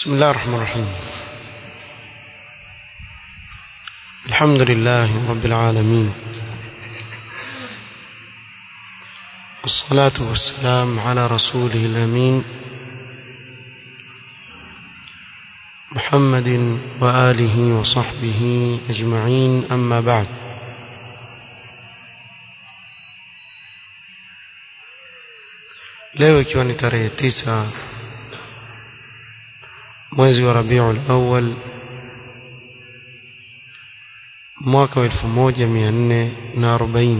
بسم الله الرحمن الرحيم الحمد لله رب العالمين والصلاة والسلام على رسوله الأمين محمد وآله وصحبه أجمعين أما بعد leo ikiwa ni tarehe tisa mwezi wa Rabiul Awwal mwaka wa 1440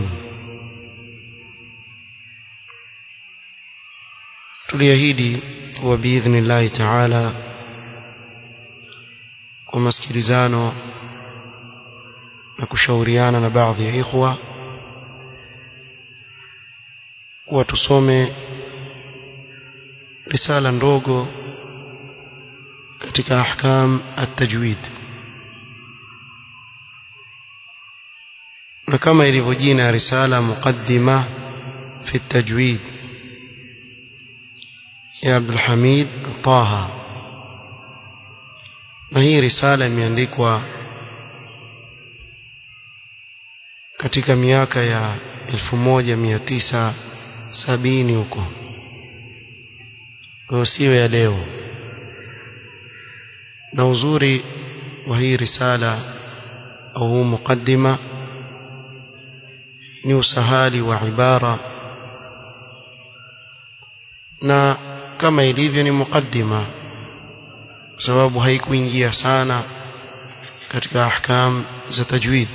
tuliahidi kuwa biidhnillahi taala kwa masikilizano na kushauriana na baadhi ya ikhwa kuwa tusome risala ndogo katika ahkam at-tajwid na kama ilivyo jina risala muqaddima fi at-tajwid ya Abdul Hamid Taha na hii risala imeandikwa katika miaka ya 1970 huko kwa sio ya leo na uzuri wa hii risala au huu mukaddima ni usahali wa ibara na kama ilivyo ni mukaddima kwa sababu haikuingia sana katika ahkam za tajwid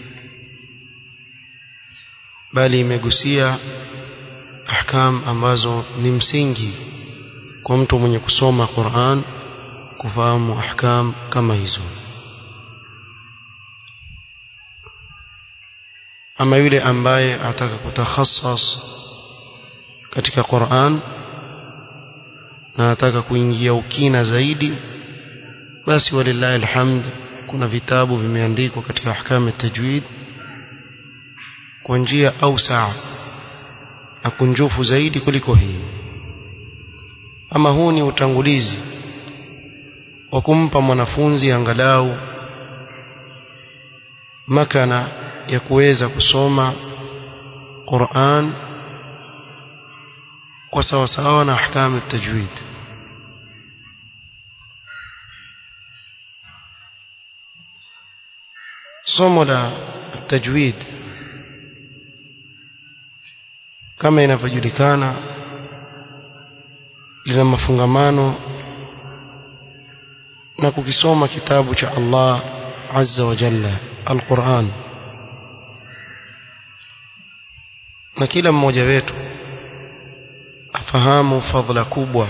bali imegusia ahkam ambazo ni msingi kwa mtu mwenye kusoma Qur'an kufahamu ahkam kama hizo ama yule ambaye ataka kutakhassas katika Qur'an na anataka kuingia ukina zaidi basi walillahi alhamd kuna vitabu vimeandikwa katika ahkam at-tajwid kwa njia au saa na kunjufu zaidi kuliko hii ama huu ni utangulizi wa kumpa mwanafunzi angalau makana ya kuweza kusoma Qur'an kwa sawa sawa na ahkamu at-tajwid somo la tajwid kama inavyojulikana lina mafungamano na kukisoma kitabu cha Allah azza wa jalla al-Qur'an na kila mmoja wetu afahamu fadhila kubwa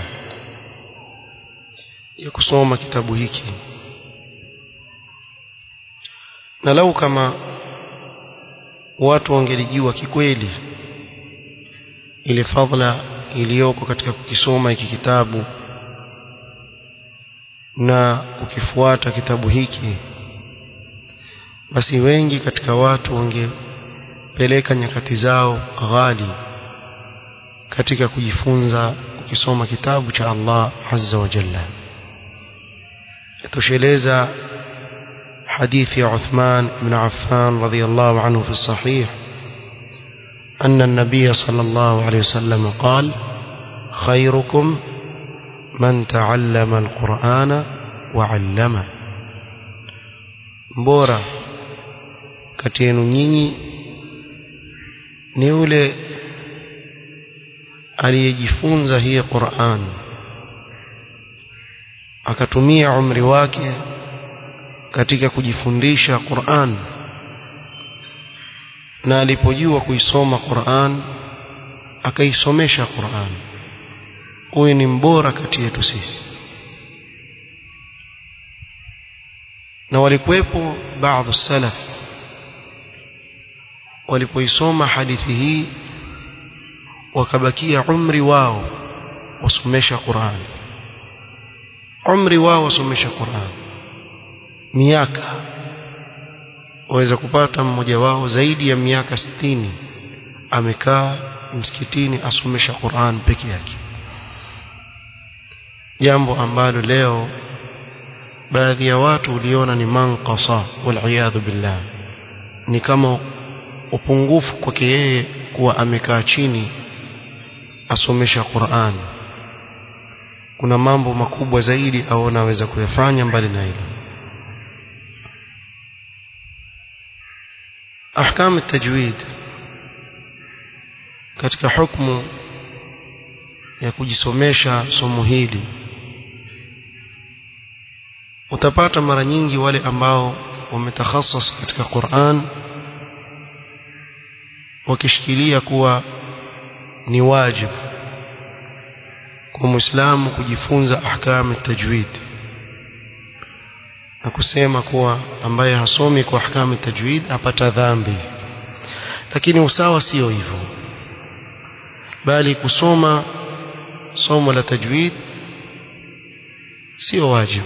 ya kusoma kitabu hiki na lau kama watu wangelijua kikweli ile fadhila iliyoko katika kukisoma hiki kitabu na kukifuata kitabu hiki basi wengi katika watu wangepeleka nyakati zao ghali katika kujifunza kukisoma kitabu cha Allah azza wa jalla yatosheleza hadithi ya Uthman ibn Affan radhiyallahu anhu fi sahih أن النبي صلى الله عليه وسلم قال خيركم من تعلم القرآن وعلمه mbora kati yenu nyinyi ni yule aliyejifunza hii Qur'an akatumia umri wake katika kujifundisha Qur'an na alipojua kuisoma Qur'an akaisomesha Qur'an huyu ni mbora kati yetu sisi na walikuwepo baadhi salaf walipoisoma hadithi hii wakabakia umri wao wasomesha Qur'an umri wao wasomesha Qur'an miaka waweza kupata mmoja wao zaidi ya miaka sitini amekaa msikitini asomesha Qur'an peke yake jambo ambalo leo baadhi ya watu uliona ni manqasa waliyadhu billah ni kama upungufu kwake yeye kuwa amekaa chini asomesha Qur'an kuna mambo makubwa zaidi au anaweza kuyafanya mbali na hilo ahkam at-tajwid katika hukumu ya kujisomesha somo hili utapata mara nyingi wale ambao wametakhasas katika Qur'an wakishikilia kuwa ni wajibu kwa Muislamu kujifunza ahkam tajwid na kusema kuwa ambaye hasomi kwa ahkam tajwid apata dhambi lakini usawa sio hivyo bali kusoma somo la tajwid sio wajibu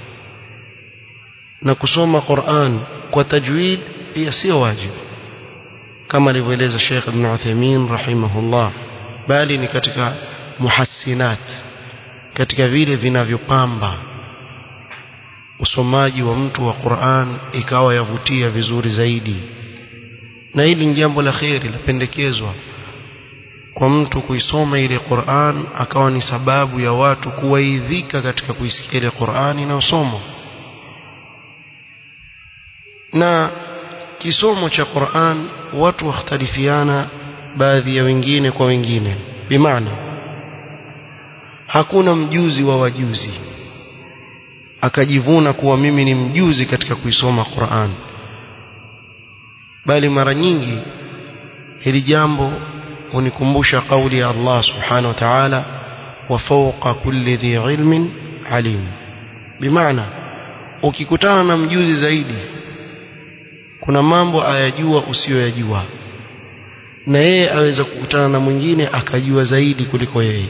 na kusoma Qur'an kwa tajwid pia sio wajibu kama alivyoeleza Sheikh Ibn Uthaymeen rahimahullah bali ni katika muhassinat katika vile vinavyopamba usomaji wa mtu wa Qur'an ikawa yavutia vizuri zaidi na hili ni jambo la kheri lapendekezwa kwa mtu kuisoma ile Qur'an akawa ni sababu ya watu kuwaidhika katika kuisikia ile Qur'an inayosomwa na kisomo cha Qur'an watu wakhtalifiana baadhi ya wengine kwa wengine bimaana hakuna mjuzi wa wajuzi akajivuna kuwa mimi ni mjuzi katika kuisoma Qur'an bali mara nyingi hili jambo hunikumbusha kauli ya Allah subhanahu wa ta'ala wa fawqa kulli dhi ilmin alim bimaana ukikutana na mjuzi zaidi kuna mambo ayajua usiyoyajua na yeye aweza kukutana na mwingine akajua zaidi kuliko yeye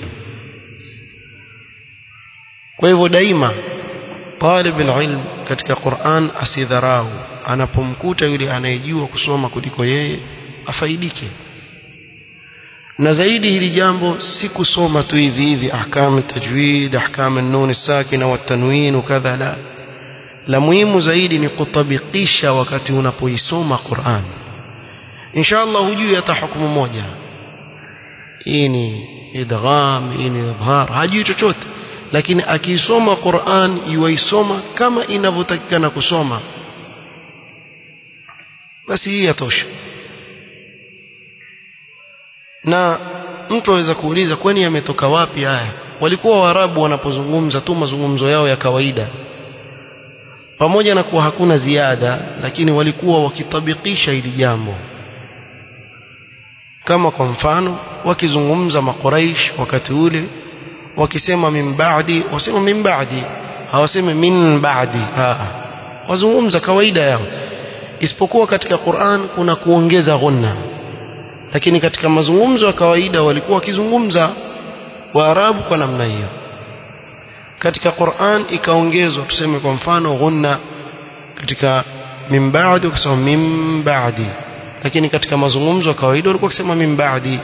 kwa hivyo daima talib ilm katika Qur'an asidharau anapomkuta yule anayejua kusoma kuliko yeye afaidike na zaidi hili jambo si kusoma tu hivi hivi ahkam tajwid ahkam an-nun sakina wa tanwin kadha la la muhimu zaidi ni kutabikisha wakati unapoisoma Qur'an inshallah hujui hata hukumu moja hii ni idgham hii ni idhhar hajui chochote lakini akiisoma Qur'an yuisoma kama inavyotakikana kusoma basi hii yatosha na mtu aweza kuuliza kwani yametoka wapi haya walikuwa waarabu wanapozungumza tu mazungumzo yao ya kawaida pamoja na kuwa hakuna ziada lakini walikuwa wakitabikisha hili jambo kama kwa mfano wakizungumza makuraish wakati ule wakisema min ba'di wasema min ba'di hawasemi min ba'di wazungumza kawaida yao isipokuwa katika Qur'an kuna kuongeza ghunna lakini katika mazungumzo ya kawaida walikuwa wakizungumza waarabu kwa namna hiyo katika Qur'an ikaongezwa tuseme kwa mfano ghunna katika min ba'di ukisema min ba'di lakini katika mazungumzo ya kawaida walikuwa wakisema min ba'di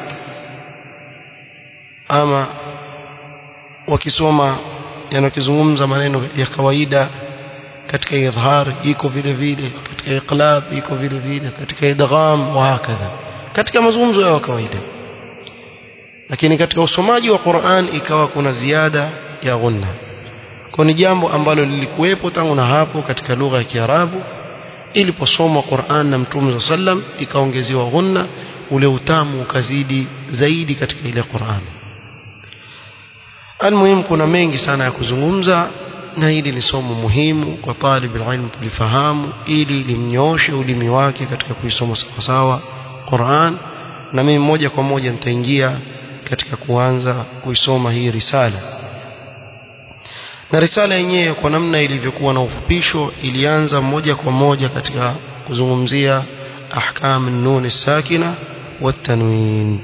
ama wakisoma yanakizungumza maneno ya kawaida katika idhar iko vile vile katika iqlab iko vile vile katika idgham wa hakadha katika mazungumzo ya kawaida lakini katika usomaji wa Qur'an ikawa kuna ziada ya ghunna kwa ni jambo ambalo lilikuwepo tangu na hapo katika lugha ya Kiarabu iliposomwa Qur'an na Mtume sallam ikaongezewa ghunna ule utamu ukazidi zaidi katika ile Qur'an almuhimu kuna mengi sana ya kuzungumza na hili ni somo muhimu kwa talib ilmu kulifahamu ili limnyooshe ulimi wake katika kuisoma sawasawa Qur'an na mimi moja kwa moja nitaingia katika kuanza kuisoma hii risala na risala yenyewe kwa namna ilivyokuwa na ufupisho ilianza moja kwa moja katika kuzungumzia ahkam an-nun sakina wat-tanwin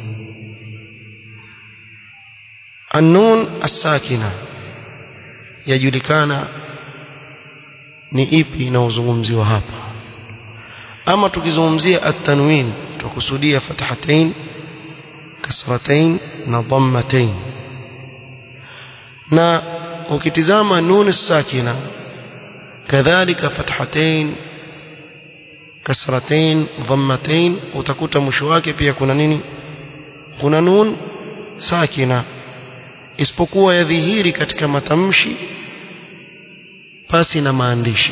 an-nun as-sakina yajulikana ni ipi inaozungumziwa hapa ama tukizungumzia at-tanwin tukusudia fathatain kasratain na dhammatain na ukitizama nun sakina kadhalika fathatain kasratain dhammatain utakuta mwisho wake pia kuna nini kuna nun sakina isipokuwa yadhihiri katika matamshi pasi na maandishi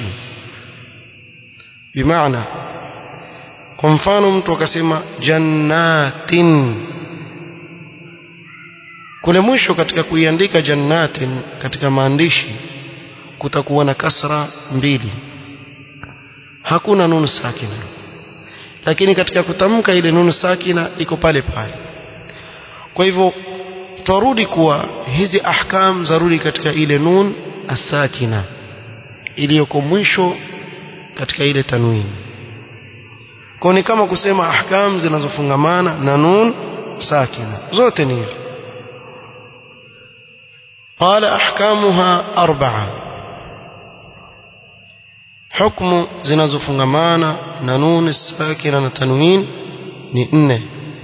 bimaana kwa mfano mtu akasema jannatin kule mwisho katika kuiandika jannatin katika maandishi kutakuwa na kasra mbili hakuna nunu sakina lakini katika kutamka ile nunu sakina iko pale pale kwa hivyo twarudi kuwa hizi ahkam zarudi katika ile nun asakina iliyoko mwisho katika ile tanwini kwa ni kama kusema ahkam zinazofungamana na nun sakina zote ni hivi قال أحكامها أربعة حكم zinazofungamana na nun sakina na tanwin ni nne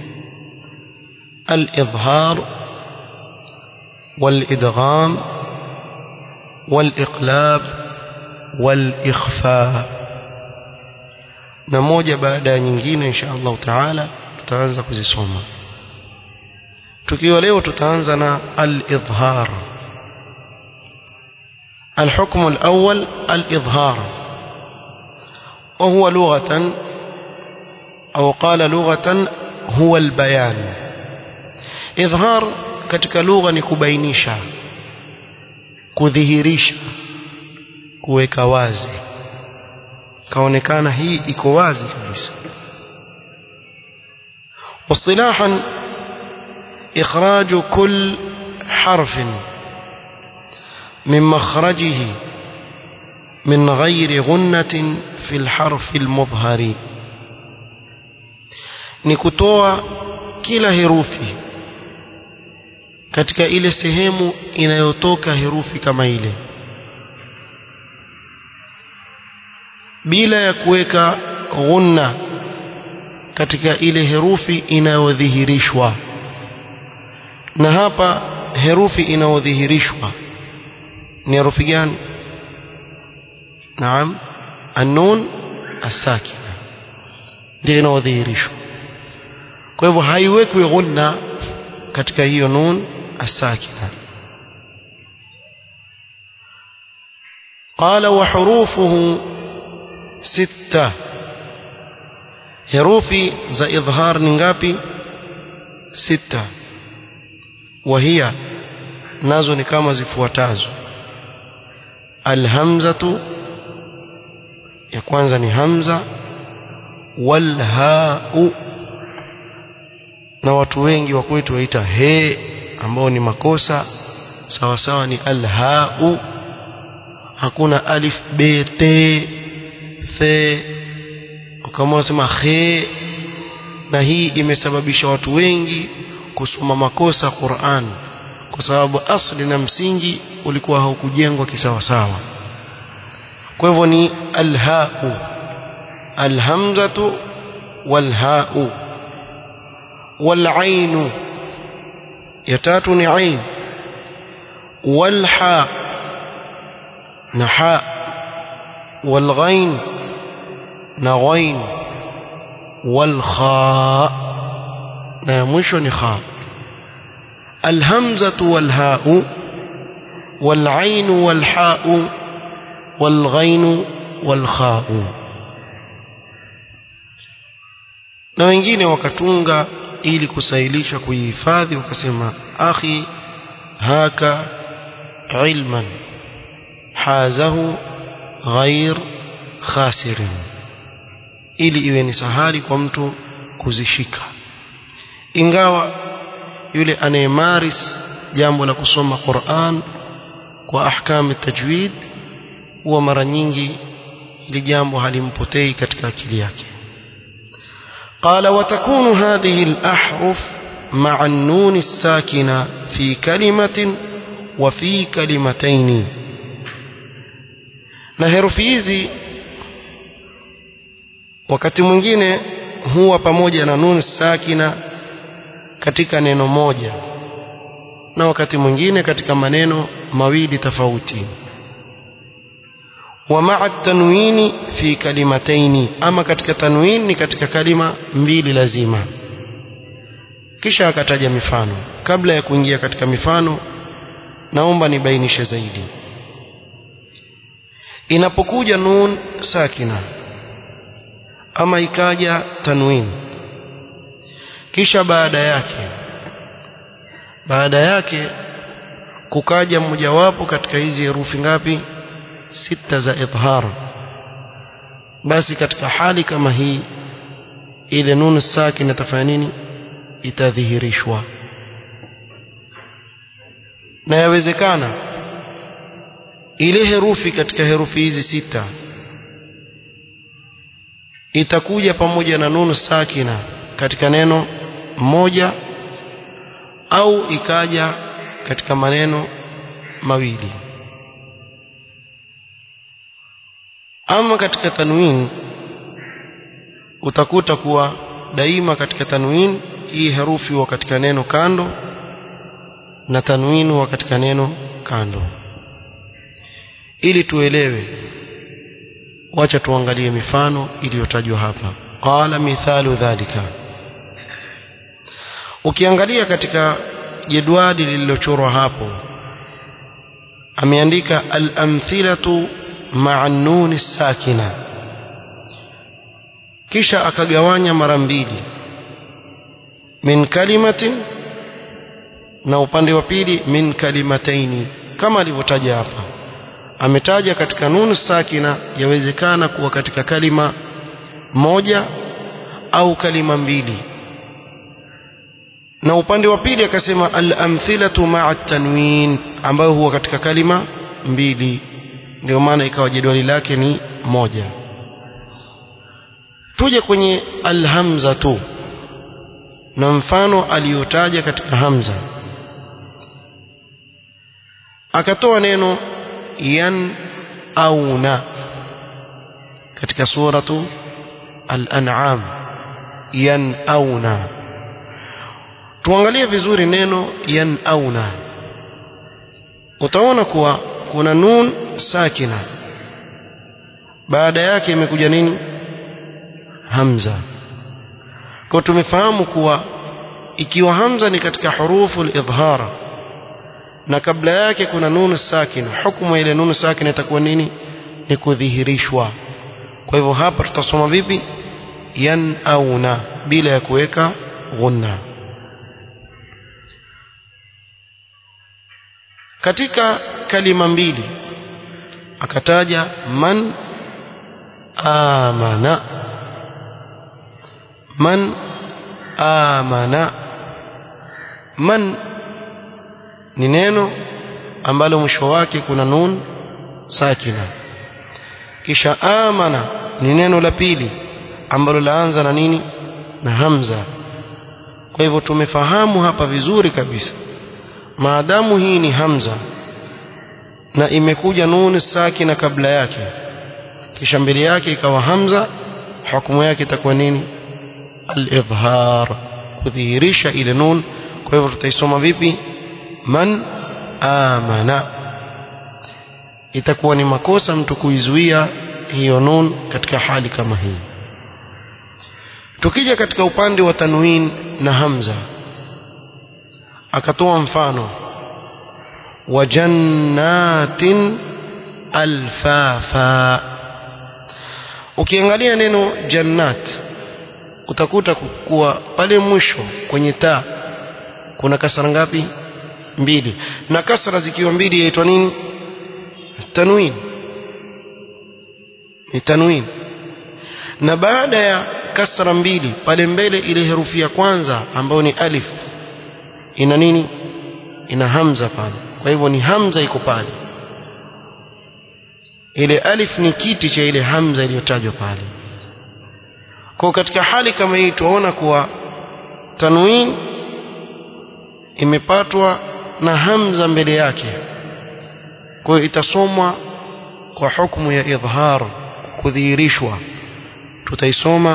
الإظهار والإدغام والإقلاب والإخفاء na moja baada ya nyingine insha Allah taala tutaanza kuzisoma tukiwa leo tutaanza na al-idhhar الحكم الأول الإظهار وهو لغة أو قال لغة هو البيان إظهار katika lugha ni kubainisha kudhihirisha kuweka wazi kaonekana hii iko wazi kabisa واصطلاحا إخراج كل حرف من مخرجه من غير غنة في الحرف المظهر نكتوى كلا herufi katika ile sehemu inayotoka herufi kama ile bila ya kuweka ghunna katika ile herufi inayodhihirishwa na hapa herufi inayodhihirishwa ni herufi gani naam annun asakina ndio inayodhihirishwa kwa hivyo haiwekwi ghunna katika hiyo nun asakina قال وحروفه ستة herufi za idhhar ni ngapi sita wahia nazo ni kama zifuatazo alhamzatu ya kwanza ni hamza walhau na watu wengi wa kwetu waita he ambao ni makosa sawa sawa ni alhau hakuna alif b t the kama unasema khe na hii imesababisha watu wengi kusoma makosa Qur'an kwa sababu asli na msingi ulikuwa haukujengwa kisawasawa kwa hivyo ni alhau alhamzatu walhau walainu ya tatu ni ain walha na ha walghain na ghain walkha na ya mwisho ni kha alhamzatu walhau والعين والحاء والغين والخاء na wengine wakatunga ili kusailisha kuihifadhi wakasema akhi haka ilman hazahu ghair khasirin ili iwe ni sahali kwa mtu kuzishika ingawa yule anayemaris jambo la kusoma Qur'an kwa ahkam tajwid huwa mara nyingi ili jambo halimpotei katika akili yake قال وتكون هذه الأحرف مع النون الساكنة في كلمة وفي كلمتين na herufi hizi wakati mwingine huwa pamoja na nun sakina katika neno moja na wakati mwingine katika maneno mawili tofauti wa ma'a tanwini fi kalimataini ama katika tanwin ni katika kalima mbili lazima kisha akataja mifano kabla ya kuingia katika mifano naomba nibainishe zaidi inapokuja nun sakina ama ikaja tanwin kisha baada yake baada yake kukaja mmojawapo katika hizi herufi ngapi sita za idhar basi katika hali kama hii ile nun sakina itafanya nini itadhihirishwa na yawezekana ile herufi katika herufi hizi sita itakuja pamoja na nunu sakina katika neno moja au ikaja katika maneno mawili ama katika tanwin utakuta kuwa daima katika tanwin hii herufi huwa katika neno kando na tanwin huwa katika neno kando ili tuelewe wacha tuangalie mifano iliyotajwa hapa qala mithalu dhalika ukiangalia katika jedwali lililochorwa hapo ameandika al-amthilatu ma'a nun sakina kisha akagawanya mara mbili min kalimatin na upande wa pili min kalimataini kama alivyotaja hapa ametaja katika nun sakina yawezekana kuwa katika kalima moja au kalima mbili na upande wa pili akasema al-amthilatu ma'a tanwin ambayo huwa katika kalima mbili ndio maana ikawa jedwali lake ni moja tuje kwenye alhamza tu na mfano aliyotaja katika hamza akatoa neno yan auna katika suratu al-an'am yan auna tuangalie vizuri neno yan auna utaona kuwa kuna nun sakina baada yake imekuja nini hamza kwa tumefahamu kuwa ikiwa hamza ni katika hurufu al-idhhara na kabla yake kuna nunu sakina hukumu ile nunu sakina itakuwa nini ni kudhihirishwa kwa hivyo hapa tutasoma vipi yan auna bila ya kuweka ghunna katika kalima mbili akataja man amana man amana man ni neno ambalo mwisho wake kuna nun sakina kisha amana ni neno la pili ambalo laanza na nini na hamza kwa hivyo tumefahamu hapa vizuri kabisa maadamu hii ni hamza na imekuja nun sakina kabla yake kisha mbele yake ikawa hamza hukumu yake itakuwa nini al-idhhar kudhihirisha ile nun kwa hivyo tutaisoma vipi man amana itakuwa ni makosa mtu kuizuia hiyo nun katika hali kama hii tukija katika upande wa tanwin na hamza akatoa mfano wa jannatin alfafa ukiangalia neno jannat utakuta kuwa pale mwisho kwenye taa kuna kasra ngapi mbili na kasra zikiwa mbili yaitwa nini tanwin ni tanwin na baada ya kasra mbili pale mbele ile herufi ya kwanza ambayo ni alif ina nini ina hamza pale kwa hivyo ni hamza iko pale ile alif ni kiti cha ile hamza iliyotajwa pale kwa katika hali kama hii tunaona kuwa tanwin imepatwa na hamza mbele yake kwa hiyo itasomwa kwa hukumu ya idhhar kudhihirishwa tutaisoma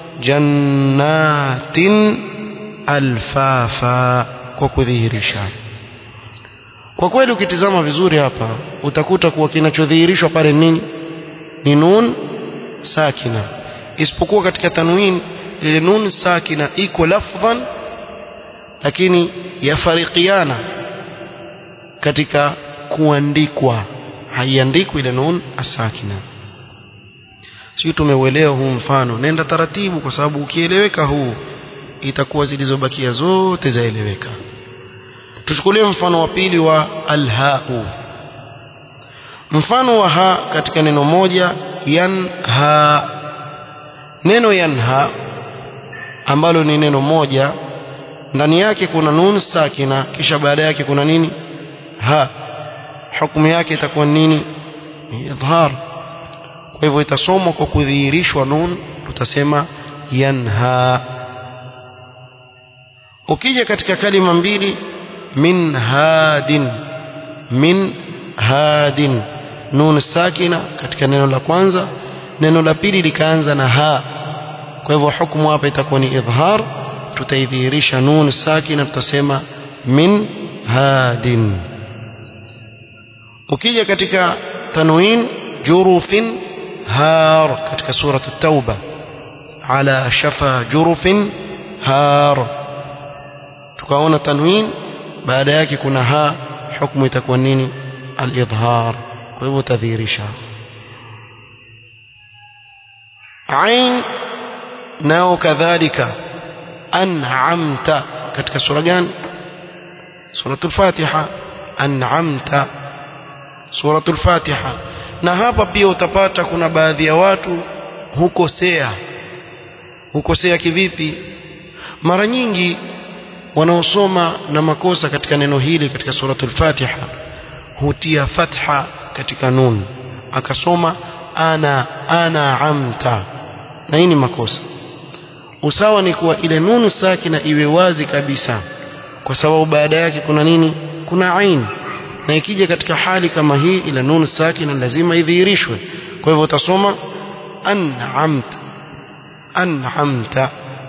jannatin alfafa kwa kudhihirisha kwa kweli ukitizama vizuri hapa utakuta kuwa kinachodhihirishwa pale nini ni nun sakina isipokuwa katika tanwin ile nun sakina iko lafdhan lakini yafarikiana katika kuandikwa haiandikwi ile nun asakina sio tumeuelewa huu mfano nenda taratibu kwa sababu ukieleweka huu itakuwa zilizobakia zote zaeleweka tuchukulie mfano wa pili wa alhau mfano wa ha katika neno moja yanha neno yanha ambalo ni neno moja ndani yake kuna nun sakina kisha baada yake kuna nini ha hukumu yake itakuwa nini idhar kwa hivyo itasomwa kwa kudhihirishwa nun tutasema yanha ukija katika kalima mbili min hadin min hadin nun sakina katika neno la kwanza neno la pili likaanza na ha kwa hivyo hukumu hapa itakuwa ni idhar tutaidhihirisha nun sakina tutasema min hadin ukija katika tanwin jurufin har katika surat at-tauba ala shafa jurufin har tukaona tanwin baada yake kuna ha hukumu itakuwa nini al-idhar kwa hivyo tadhihirisha ain nao kadhalika an'amta katika sura gani suratul fatiha an'amta suratul fatiha na hapa pia utapata kuna baadhi ya watu hukosea hukosea kivipi mara nyingi wanaosoma na makosa katika neno hili katika suratul fatiha hutia fatha katika nun akasoma ana ana amta na hii ni makosa usawa ni kuwa ile nun sakina iwe wazi kabisa kwa sababu baada yake kuna nini kuna ain na ikija katika hali kama hii ile nun sakina lazima idhihirishwe kwa hivyo utasoma an'amta an'amta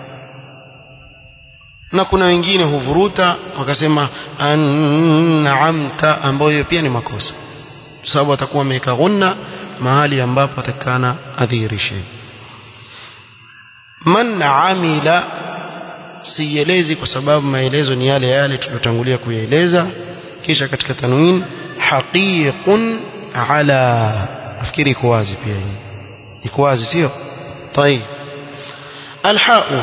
na kuna wengine huvuruta wakasema an'amta ambayo pia ni makosa sababu atakuwa ameweka ghunna mahali ambapo atakana adhihirishe man amila sielezi kwa sababu maelezo ni yale yale tuliyotangulia kuyaeleza kisha katika tanwin haqiqun ala nafikiri iko wazi pia hii iko wazi sio طيب الحاء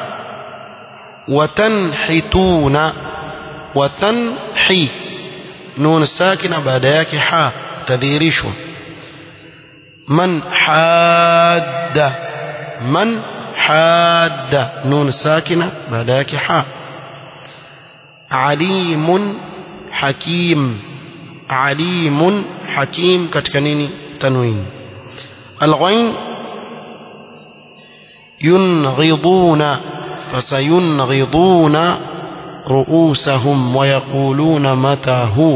وتنحتون وتنحي نون ساكنه بعد yake ha tadhihirishwa man hadda man hadda nun sakina baada yake ha alimun hakim alimun hakim katika nini tanwin alghain ينغضون فسينغضون رؤوسهم ويقولون متى هو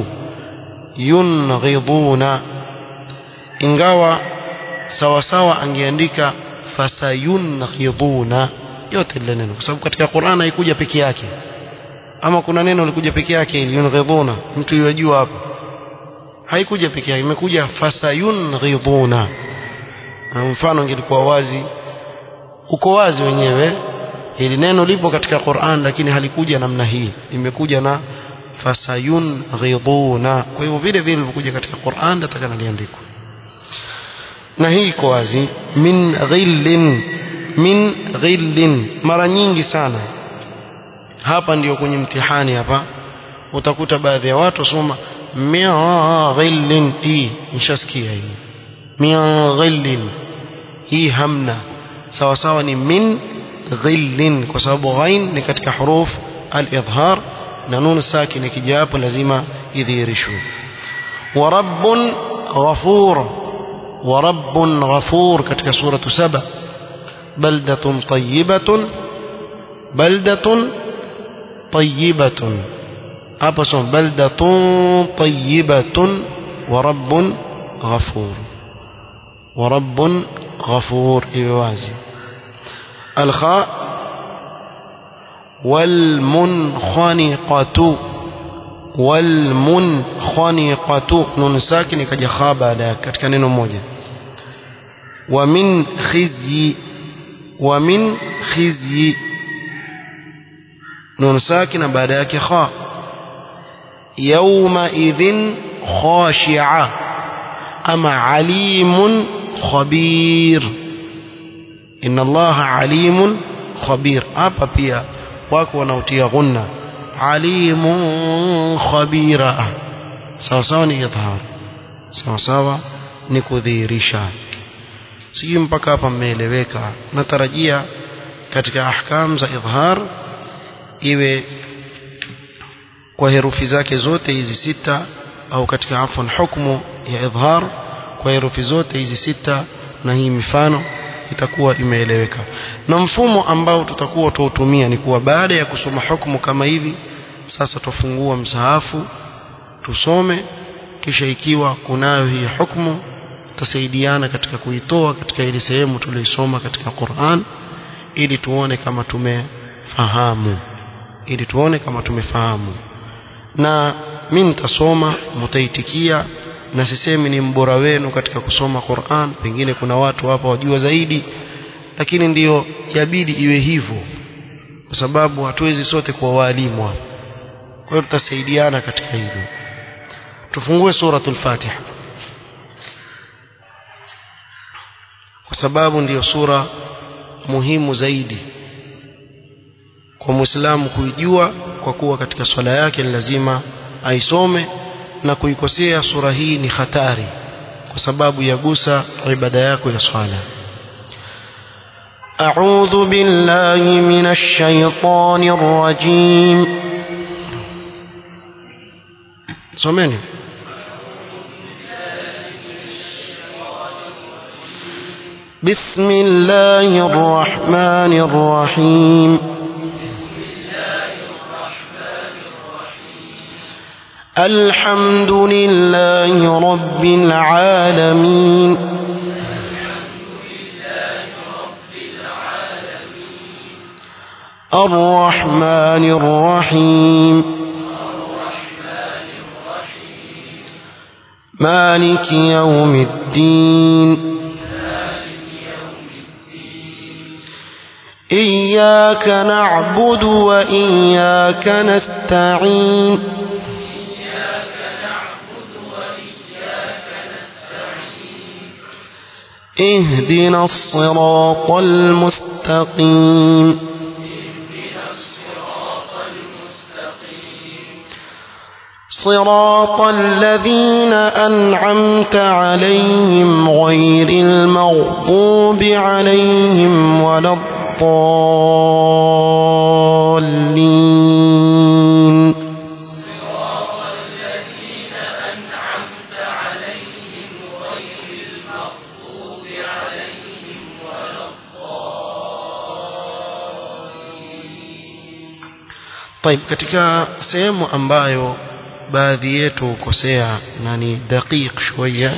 ينغضون ingawa sawa sawa angeandika fasayunghiduna yote lile neno kwa sababu katika Qur'an haikuja peke yake ama kuna neno likuja peke yake yunghiduna mtu yajua hapo haikuja peke yake imekuja fasayunghiduna mfano ingelikuwa wazi uko wazi wenyewe hili neno lipo katika Qur'an lakini halikuja namna hii imekuja na fasayunghiduna kwa hivyo vile vile vilivyokuja katika Qur'an nataka liandikwe na hii iko wazi min ghillin min ghillin mara nyingi sana hapa ndiyo kwenye mtihani hapa utakuta baadhi ya watu wasoma min ghillin hii nishasikia hii min ghillin hii hamna sawa sawa ni min ghillin kwa sababu ghain ni katika huruf al-idhhar na nun sakin ikija hapo lazima idhihirishwe wa rabbun ghafur wa rabbun ghafur katika suratu saba baldatun tayyibatun baldatun tayyibatun hapa soma baldatun tayyibatun wa rabbun ghafur wa rabbun غفور إيوازي الخاء والمنخنقة والمنخنقة نون ساكن ikaja kha baada yake katika neno moja wa min khizyi wa min khizyi nun sakina baada yake kha yawma idhin khashi'a ama alimun khabir inna allaha alimun khabir hapa pia wako wanaotia ghunna alimun khabira sawa sawa ni idhhar sawa sawa ni kudhihirisha sijui mpaka hapa mmeeleweka natarajia katika ahkam za idhhar iwe kwa herufi zake zote hizi sita au katika afwan hukmu ya idhhar kwa herufi zote hizi sita na hii mifano itakuwa imeeleweka na mfumo ambao tutakuwa tuutumia ni kuwa baada ya kusoma hukumu kama hivi sasa tufungua msahafu tusome kisha ikiwa kunayo hii hukumu tutasaidiana katika kuitoa katika ile sehemu tuliosoma katika Qur'an ili tuone kama tumefahamu ili tuone kama tumefahamu na mimi nitasoma mtaitikia na sisemi ni mbora wenu katika kusoma Qur'an pengine kuna watu hapa wajua zaidi lakini ndiyo yabidi iwe hivyo kwa sababu hatuwezi sote kuwa walimu hapa kwa hiyo tutasaidiana katika hilo tufungue suratul Fatiha kwa sababu ndiyo sura muhimu zaidi kwa Muislamu kuijua kwa kuwa katika swala yake ni lazima aisome na kuikosea sura hii ni hatari kwa sababu yagusa ibada yako ya swala أعوذ بالله من الشيطان الرجيم someni بسم الله الرحمن الرحيم الحمد لله رب العالمين الرحمن الرحيم مالك يوم الدين إياك نعبد وإياك نستعين اهدنا الصراط المستقيم صراط الذين أنعمت عليهم غير المغضوب عليهم ولا الضالين طيب katika sehemu ambayo baadhi yetu hukosea na ni daqiq shويه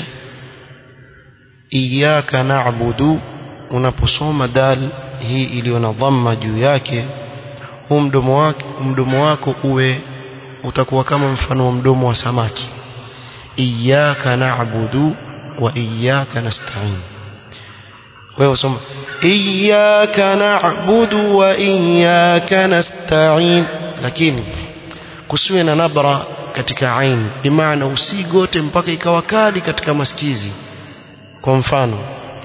iyyaka na'budu unaposoma dal hii iliyo na dhamma juu yake huu mdomo wake mdomo wako uwe utakuwa kama mfano wa mdomo wa samaki iyyaka na'budu wa iyyaka nasta'in wewe usoma iyyaka na'budu wa iyyaka nasta'in lakini kusiwe na nabra katika ain bimaana usigote mpaka ikawa kali katika masikizi kwa mfano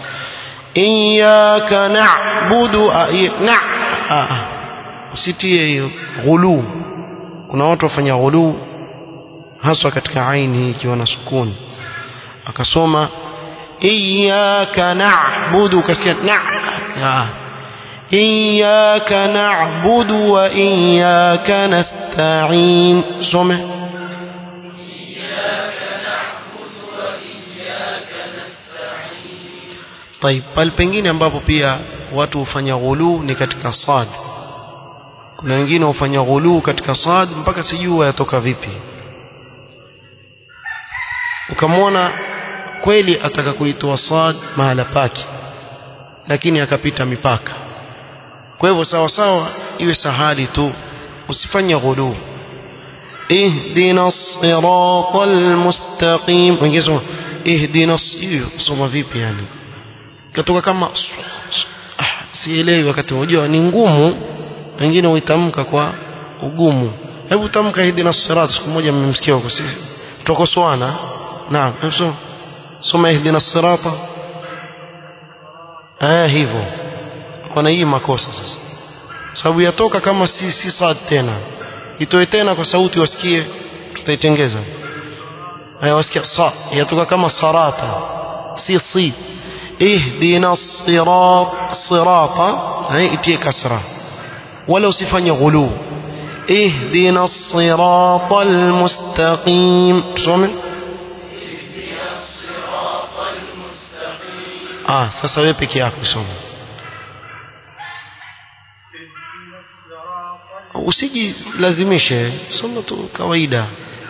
iyyaka na'budu na usitie hiyo ghulu kuna watu wafanya ghulu haswa katika aini hii ikiwa na sukuni akasoma iyyaka na'budu kasikia na iyyaka na'budu wa iyyaka nasta'in some طيب pale pengine ambapo pia watu hufanya ghulu ni katika sad kuna wengine hufanya ghulu katika sad mpaka sijui yatoka vipi ukamwona kweli ataka kuitoa sad mahala pake lakini akapita mipaka kwa hivyo sawa sawa iwe sahali tu usifanye ghulu ihdina siratal mustaqim wengine soma ihdina hiyo soma vipi yani katoka kama ah, sielewi wakati unajua ni ngumu wengine huitamka kwa ugumu hebu tamka ihdina sirat siku moja mmemsikia huko sisi tukosoana naam hebu soma soma ihdina sirata eh hivyo kuna hii makosa sasa sababu yatoka kama si si sad tena itoe tena kwa sauti wasikie tutaitengeza haya wasikia sa yatoka kama sarata si si ihdina sirat sirata hai itie kasra wala usifanye ghulu ihdina sirata almustaqim tusome ah sasa wewe peke yako soma usijilazimishe soma tu kawaida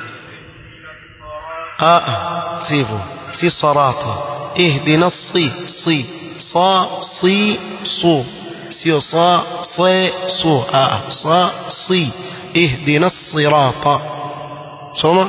ah sivyo si sarata ihdina si si sa si su sio sa se su ah sa si ihdina sirata soma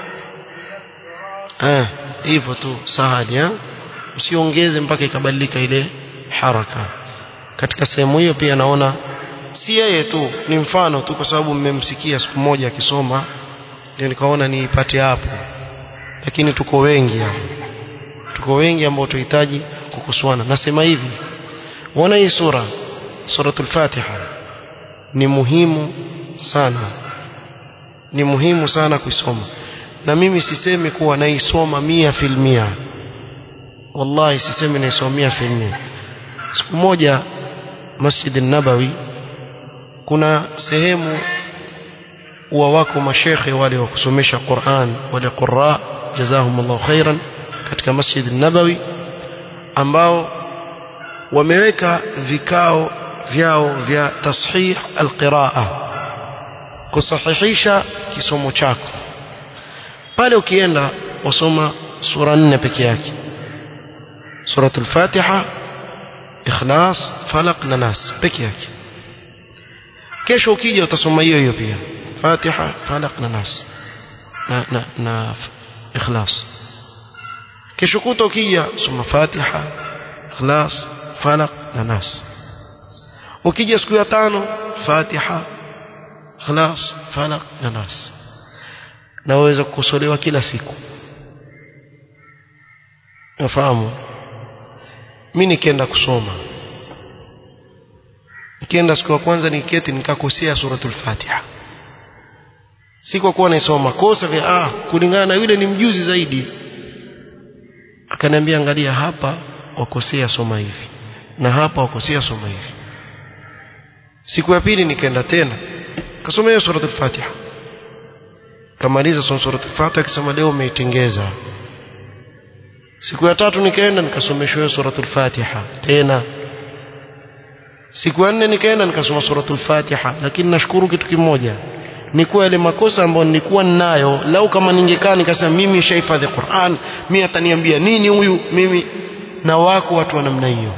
eh hivyo tu sahali eh usiongeze mpaka ikabadilika ile haraka katika sehemu hiyo pia naona si yeye tu ni mfano tu kwa sababu mmemsikia siku moja akisoma ndio nikaona niipate hapo lakini tuko wengi hapo tuko wengi ambao tunahitaji kukosoana nasema hivi uona hii sura suratul fatiha ni muhimu sana ni muhimu sana kuisoma na mimi sisemi kuwa naisoma mia filmia wallahi sisemi naisoma mia filmia siku moja masjid nabawi kuna sehemu wa wako mashekhe wale wa kusomesha Qur'an wale qurra jazahumullahu khairan katika Masjid Nabawi ambao wameweka vikao vyao vya tashih alqiraa kusahihisha kisomo chako pale ukienda wasoma sura nne peke yake suratul fatiha ikhlas falaq na nas peke yake kesho ukija utasoma hiyo hiyo pia fatiha falaq na nas na na, na ikhlas kesho kuta ukija soma fatiha ikhlas falaq na nas ukija siku ya tano fatiha ikhlas falaq na nas na waweza kukosolewa kila siku nafahamu mimi nikienda kusoma nikienda siku ya kwanza niketi nikakosea suratul fatiha si kwa kuwa naisoma kosa vya ah kulingana na yule ni mjuzi zaidi akaniambia angalia hapa wakosea soma hivi na hapa wakosea soma hivi siku ya pili nikaenda tena kasoma hiyo suratul fatiha kamaliza soma suratul fatiha akisema leo umeitengeza siku ya tatu nikaenda nikasomeshwa hiyo suratul fatiha tena siku ya nne nikaenda nikasoma suratul fatiha lakini nashukuru kitu kimoja ni kuwa yale makosa ambayo nilikuwa ninayo lau kama ningekaa nikasema mimi shahifadhi Qur'an mimi ataniambia nini huyu mimi na wako watu wa namna hiyo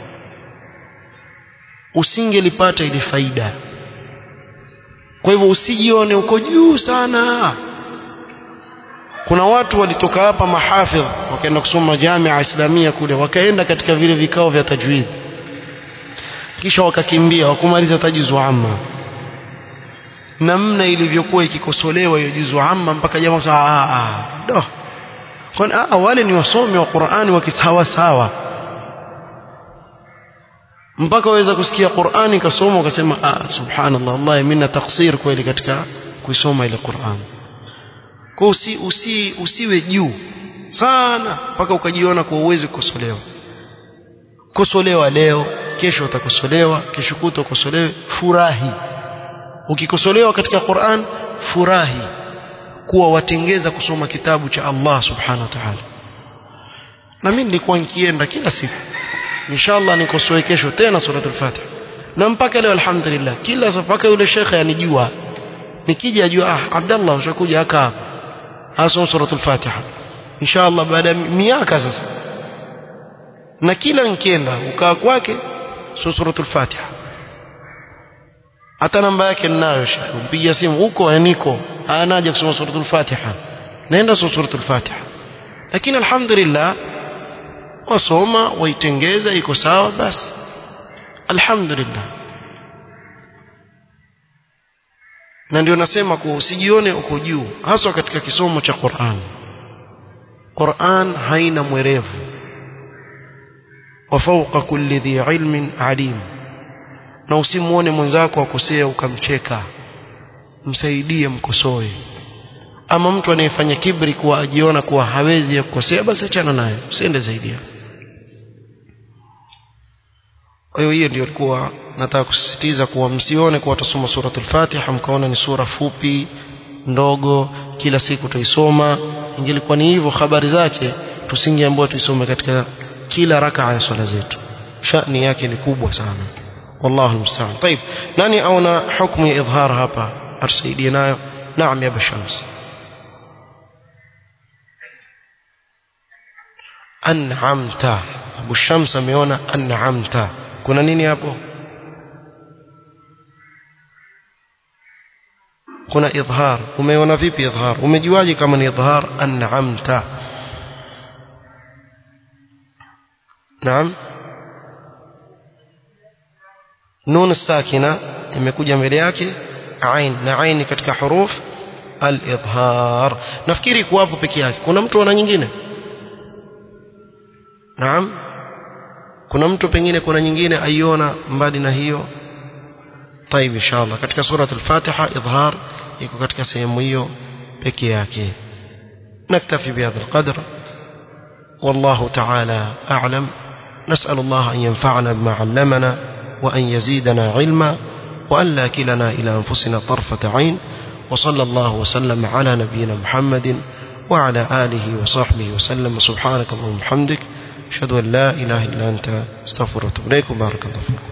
usingelipata ile faida kwa hivyo usijione uko juu sana kuna watu walitoka hapa mahafidh wakaenda kusoma jamia islamia kule wakaenda katika vile vikao vya tajwid kisha wakakimbia wakumaliza tajuzu amma namna ilivyokuwa ikikosolewa hiyo juzu amma mpaka jamaa ah ah do kwani ah wale ni wasomi wa Qur'ani wakisawa sawa mpaka waweza kusikia Qur'ani kasoma ukasema ah subhanallah wallahi mimi na taksir kweli katika kuisoma ile Qur'an kwa usi, usi, usiwe juu sana mpaka ukajiona kwa uwezi kukosolewa kosolewa leo kesho utakosolewa kesho kuto ukosolewe furahi ukikosolewa katika Qur'an furahi kuwa watengeza kusoma kitabu cha Allah subhanahu wa ta'ala na mimi nilikuwa nikienda kila siku inshallah nikosoe kesho tena suratul fatiha na mpaka leo alhamdulillah kila mpaka yule shekhe anijua nikija ajua ah Abdallah ushakuja aka asoma suratul fatiha inshallah baada ya miaka sasa na kila nikienda ukaa kwake suratul fatiha hata namba yake ninayo shekhe mpigia simu huko niko anaje kusoma suratul fatiha naenda suratul fatiha lakini alhamdulillah wasoma waitengeza iko sawa basi alhamdulillah na ndio nasema kuwa usijione uko juu haswa katika kisomo cha Qur'an Qur'an haina mwerevu wa fawqa kulli dhi ilmin alim na usimuone mwenzako akosea ukamcheka msaidie mkosoe ama mtu anayefanya kibri kuwa ajiona kuwa hawezi ya kukosea basi achana naye usiende zaidi hapo kwa hiyo hiyo ndio ilikuwa nataka kusisitiza kuwa msione kuwa tusoma suratul Fatiha mkaona ni sura fupi ndogo kila siku tuisoma ingelikuwa ni hivyo habari zake tusingeambiwa tuisome katika kila rakaa ya swala zetu shani yake ni kubwa sana والله المستعان طيب nani aona hukumu ya idhhar hapa atusaidie nayo naam ya bashams an'amta Abu Shams ameona an'amta kuna nini hapo kuna idhhar umeona vipi idhhar umejuaje kama ni idhhar an'amta naam nun sakina imekuja mbele yake ain na ain katika huruf al-idhhar nafikiri kuwapo peke yake kuna mtu ana nyingine naam kuna mtu pengine kuna nyingine aiona mbali na hiyo طيب ان شاء الله katika sura al-Fatiha idhhar iko katika sehemu hiyo peke yake نكتفي بهذا القدر والله تعالى أعلم نسأل الله أن ينفعنا بما علمنا وأن يزيدنا علما وأن لا كلنا إلى أنفسنا طرفة عين وصلى الله وسلم على نبينا محمد وعلى آله وصحبه وسلم سبحانك اللهم وبحمدك أشهد أن لا إله إلا أنت استغفرك وأتوب إليك وبارك الله فيكم